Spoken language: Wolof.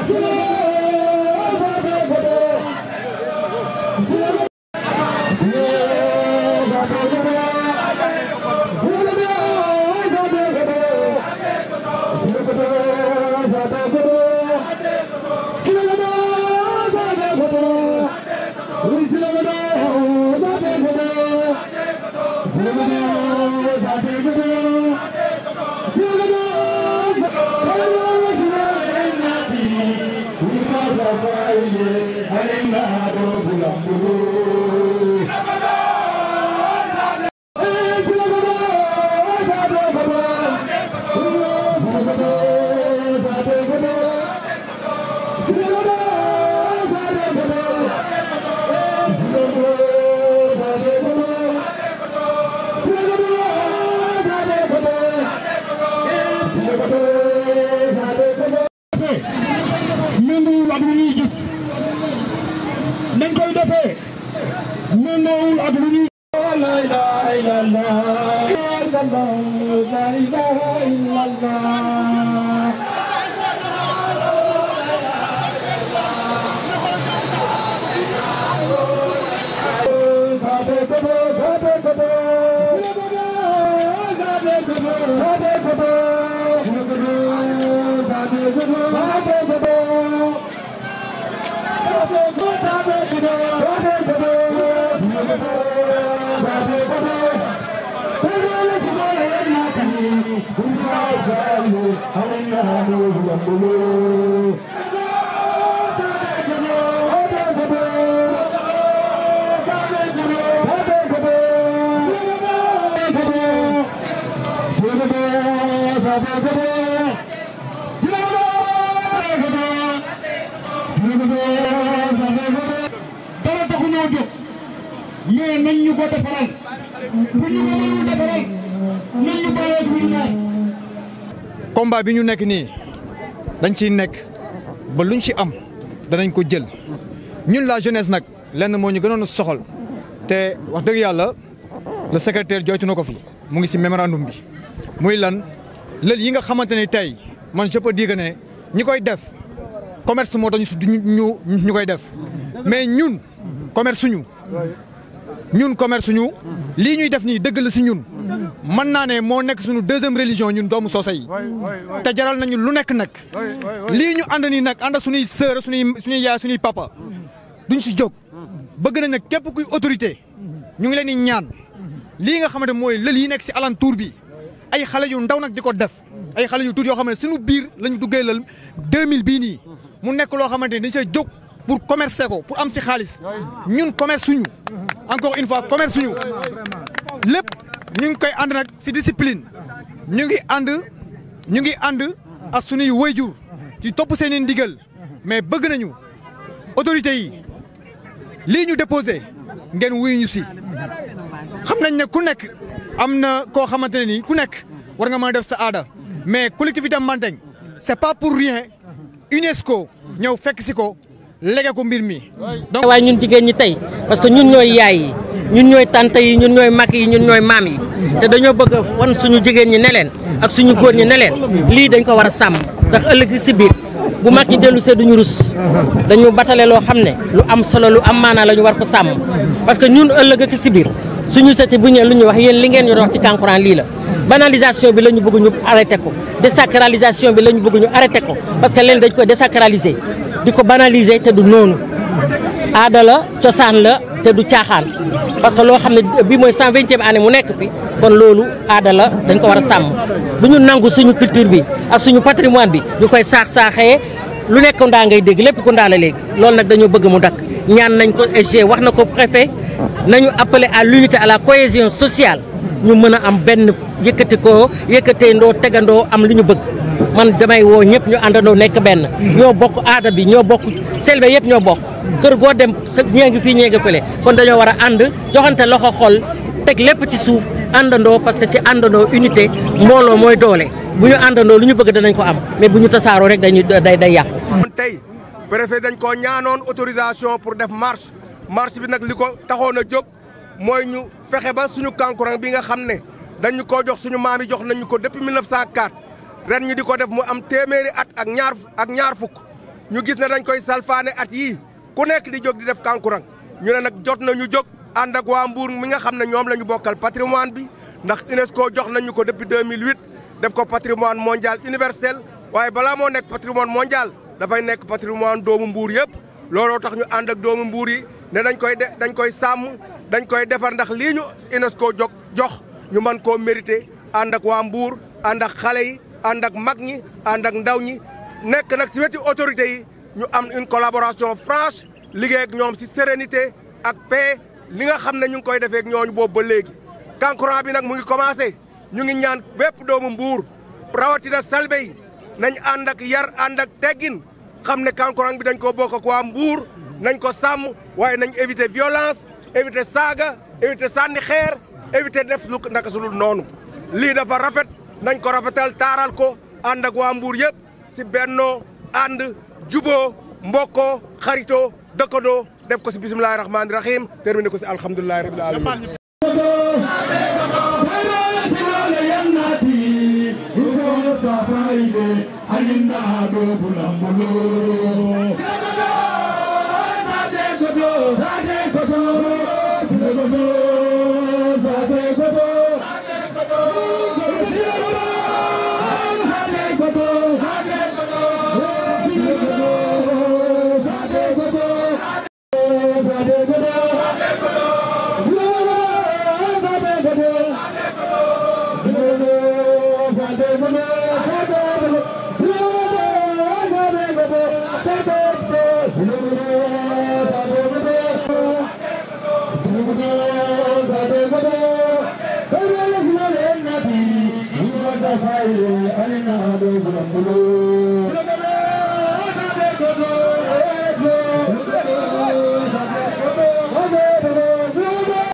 méngoowul ak lu ñuy gis nañ koy defee méngoowul ak lu ñuy la ilaha illallah la ilaha illallah dara taxu ñoo jóg mais nañ ñu ko defaral bu ñu ko mënul defaral nañ ñu bàyyeeg lu ñu naan combat bi ñu nekk nii dañ ciy nekk ba luñ ci am danañ ko jël ñun la jeunesse nag lenn moo ñu gënoon a soxal te wax dëgg yàlla le secrétaire joytu na ko fi mu ngi ci mémorandum bi muy lan lël yi nga xamante ne tey man je peux dire que ne ñi koy def commerce moo tax ñu ñu ñu koy def mais ñun commerce suñu ñun commerce suñu lii ñuy def nii dëgg la ci ñun mën naa ne moo nekk suñu deuxième religion ñun doomu soose yi te jaral nañu lu nekk nag lii ñu ànd nii nag ànd suñuy sœur suñuy suñuy yaay suñuy papa duñ ci jóg bëgg nañ nag képp kuy autorité ñu ngi leen di ñaan lii nga xamante mooy lël yi nekk ci alentour bi ay xale yu ndaw nag di ko def ay xale yu tuut yoo xam ne suñu biir lañu duggee lël 2000 bii nii mu nekk loo xamante ni dañ see jóg pour commercer ko pour am ci xaalis ñun commerce suñu encore une fois commerce suñu lépp ñu ngi koy ànd nag ci discipline ñu ngi ànd ñu ngi ànd ak suñuy wayjur ci topp seen i ndigal mais bëgg nañu autorités yi lii ñu déposé ngeen wuyu ñu ci xam nañ ne ku nekk am na koo xamante ne nii ku nekk war nga mën a def sa aada mais collectivité Mandeng c'est pas pour rien UNESCO ñëw fekk ci ko lége ko mbir mi. donc waaye ñun jigéen ñi tey parce que ñun ñooy yaay yi ñun ñooy tante yi ñun ñooy mag yi ñun ñooy maam yi te dañoo bëgg a wan suñu jigéen ñi ne leen ak suñu góor ñi ne leen lii dañ ko war a sàmm ndax ëllëg si biir bu mag ñi dellu see duñu rus dañu batale loo xam ne lu am solo lu am maanaa la ñu war ko sàmm parce que ñun ëllëg ak si biir suñu seti bu ñëwee lu ñuy wax yéen li ngeen ñu wax ci kankurang lii la banalisation bi la ñu bëgg ñu arrêté ko désacralisation bi la ñu bëgg ñu arrêté ko parce que leen dañ koy désacraliser di ko banaliser te du noonu aada la cosaan la te du caaxaan parce que loo xam ne bi mooy cent vingtième année mu nekk fi kon loolu aada la dañ ko war a sàmm bu ñu nangu suñu culture bi ak suñu patrimoine bi ñu koy saax-saaxee lu nekk ndaa ngay dégg lépp ku ndaa la léegi loolu nag dañoo bëgg mu dakk ñaan nañ ko SG wax na ko préfet nañu appeler à l'unité à la cohésion sociale ñu mën a am benn yëkkati ko yëkkatee ndoo tegandoo am li ñu bëgg man damay woo ñëpp ñu àndandoo nekk benn ñoo bokk aada bi ñoo bokk selbe yëpp ñoo bokk kër goo dem sa ñee ngi fii ñee ngi fële kon dañoo war a ànd joxante loxo xol teg lépp ci suuf àndandoo parce que ci àndandoo unité mbooloo mooy doole bu ñu àndandoo lu ñu bëgg danañ ko am mais bu ñu tasaaroo rek dañuy day day yàqu. tey préfet dañ koo ñaanoon autorisation pour def marche marche bi nag li ko taxoon a jóg mooy ñu fexe ba suñu kankurang bi nga xam ne dañu koo jox suñu maam yi jox nañu ko depuis 1904 ren ñu di ko def mu am téeméeri at ak ñaar ak ñaar fukk ñu gis ne dañ koy salfaane at yii ku nekk di jóg di def kankurang ñu ne nag jot na ñu jóg ànd ak waa Mbour mi nga xam ne ñoom la ñu bokkal patrimoine bi ndax UNESCO jox nañu ko depuis 2008 def ko patrimoine mondial universel waaye balaa moo nekk patrimoine mondial dafay nekk patrimoine doomu Mbour yëpp looloo tax ñu ànd ak doomu Mbour yi ne dañ koy de dañ koy sàmm dañ koy defar ndax lii ñu UNESCO jog jox ñu mën koo mérité ànd ak waa Mbour ànd ak xale yi ànd ak mag ñi ànd ak ndaw ñi nekk nag si wetu autorités yi ñu am une collaboration franche liggéey ak ñoom si sérénité ak paix li nga xam ne ñu ngi koy defee ak ñooñu boobu ba léegi. kankurang bi nag mu ngi commencé ñu ngi ñaan bépp doomu Mbour rawatina salbe yi nañ ànd ak yar ànd ak teggin xam ne kankurang bi dañ ko bokk ak waa Mbour nañ ko sàmm waaye nañ éviter violence éviter saaga éviter sànni xeer éviter def lu naka sulul noonu lii dafa rafet nañ ko rafetal taaral ko ànd ak waa Mbour yëpp si bennoo ànd juboo mbokkoo xaritoo dëkkandoo def ko si bisimilahi rahmaani rahim terminé ko si alhamdulilahi rabil alamin Alina do bulambulo